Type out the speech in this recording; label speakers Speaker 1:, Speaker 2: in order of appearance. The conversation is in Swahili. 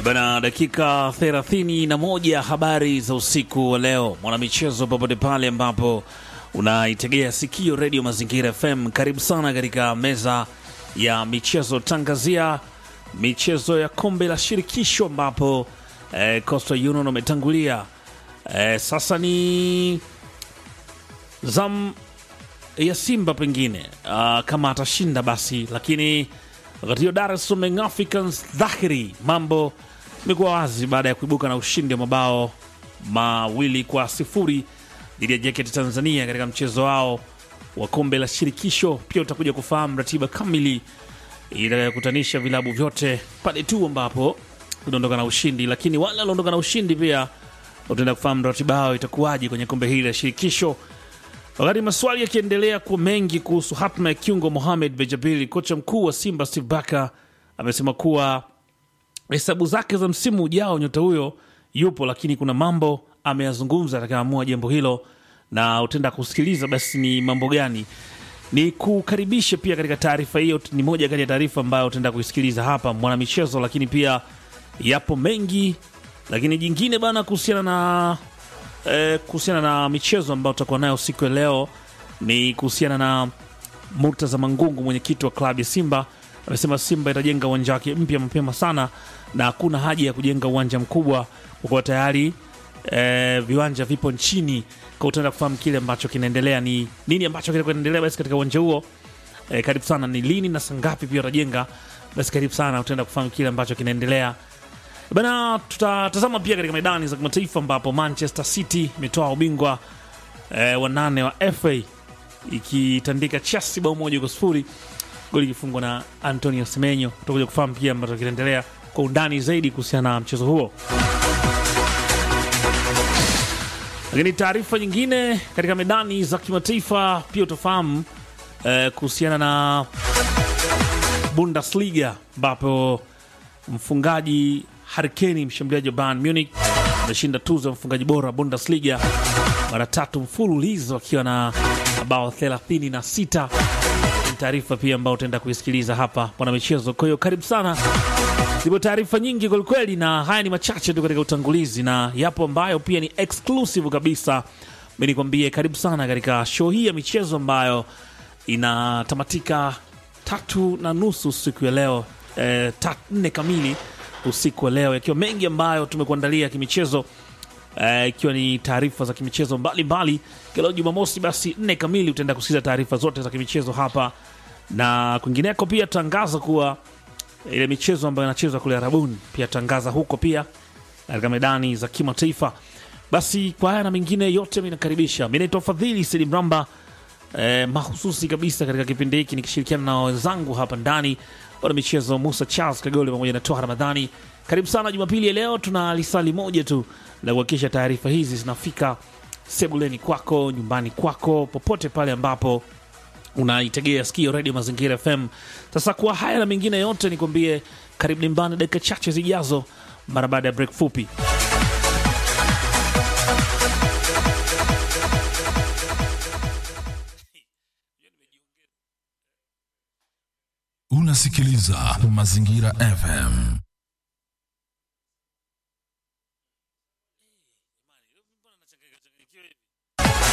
Speaker 1: Bana, dakika thelathini na moja habari za usiku wa leo, mwanamichezo popote pale ambapo unaitegea sikio redio Mazingira FM, karibu sana katika meza ya michezo, tangazia michezo ya kombe la shirikisho ambapo eh, Coastal Union wametangulia. Eh, sasa ni zam ya Simba pengine uh, kama atashinda basi, lakini wakati hiyo Dar es Salaam Young Africans dhahiri mambo imekuwa wazi baada ya kuibuka na ushindi wa mabao mawili kwa sifuri dhidi ya JKT Tanzania katika mchezo wao wa kombe la shirikisho. Pia utakuja kufahamu ratiba kamili itakayokutanisha vilabu vyote pale tu ambapo unaondoka na ushindi, lakini wale waliondoka na ushindi pia utaenda kufahamu ratiba yao itakuwaje kwenye kombe hili la shirikisho. Wakati maswali yakiendelea kuwa mengi kuhusu hatma ya kiungo Mohamed Bejabili, kocha mkuu wa Simba Steve Baka amesema kuwa hesabu zake za msimu ujao nyota huyo yupo, lakini kuna mambo ameyazungumza atakaamua jambo hilo, na utaenda kusikiliza basi ni mambo gani. Ni kukaribishe pia katika taarifa hiyo, ni moja kati ya taarifa ambayo utaenda kuisikiliza hapa mwanamichezo, lakini pia yapo mengi, lakini jingine bana kuhusiana na eh, kuhusiana na michezo ambayo tutakuwa nayo siku ya leo ni kuhusiana na Murtaza Mangungu, mwenyekiti wa klabu ya Simba amesema Simba itajenga uwanja wake mpya mapema sana na hakuna haja ya kujenga uwanja mkubwa kwa kuwa tayari eh, viwanja vipo nchini. Kwa utaenda kufahamu kile ambacho kinaendelea, ni nini ambacho kinaendelea basi katika uwanja huo. Eh, karibu sana, ni lini na saa ngapi pia watajenga, basi karibu sana, utaenda kufahamu kile ambacho kinaendelea. Bana, tutatazama pia katika medani za kimataifa ambapo Manchester City imetoa ubingwa eh, wa nane wa FA ikitandika Chelsea bao moja kwa sifuri, goli ikifungwa na Antonio Semenyo. Tutakuja kufahamu pia ambacho kinaendelea kwa undani zaidi kuhusiana na mchezo huo. Lakini taarifa nyingine katika medani za kimataifa pia utafahamu eh, kuhusiana na Bundesliga ambapo mfungaji Harry Kane mshambuliaji wa Bayern Munich ameshinda tuzo ya mfungaji bora wa Bundesliga mara tatu mfululizo akiwa na mabao 36. Ni taarifa pia ambayo utaenda kuisikiliza hapa bwana michezo. Kwa hiyo karibu sana, zipo taarifa nyingi kwelikweli, na haya ni machache tu katika utangulizi, na yapo ambayo pia ni exclusive kabisa. Mi nikwambie karibu sana katika show hii ya michezo ambayo inatamatika tatu na nusu siku ya leo eh, tat, nne kamili usiku wa leo, yakiwa mengi ambayo tumekuandalia kimichezo ikiwa uh, ni taarifa za kimichezo mbalimbali. Kila Jumamosi basi nne kamili utaenda kusikiza taarifa zote za kimichezo hapa na kwingineko. Pia tangaza kuwa ile michezo ambayo inachezwa kule Arabuni pia tangaza huko pia katika medani za kimataifa. Basi kwa haya na mengine yote, mi nakaribisha. Mi naitwa Fadhili Sidi Mramba eh, mahususi kabisa katika kipindi hiki nikishirikiana na wenzangu hapa ndani wana michezo Musa Charles Kagole pamoja na Toha Ramadhani. Karibu sana Jumapili ya leo, tuna lisali moja tu la kuhakikisha taarifa hizi zinafika sebuleni kwako, nyumbani kwako, popote pale ambapo unaitegea sikio redio Mazingira FM. Sasa kwa haya na mengine yote, nikwambie karibu nyumbani dakika chache zijazo, mara baada ya break fupi.
Speaker 2: Unasikiliza Mazingira FM.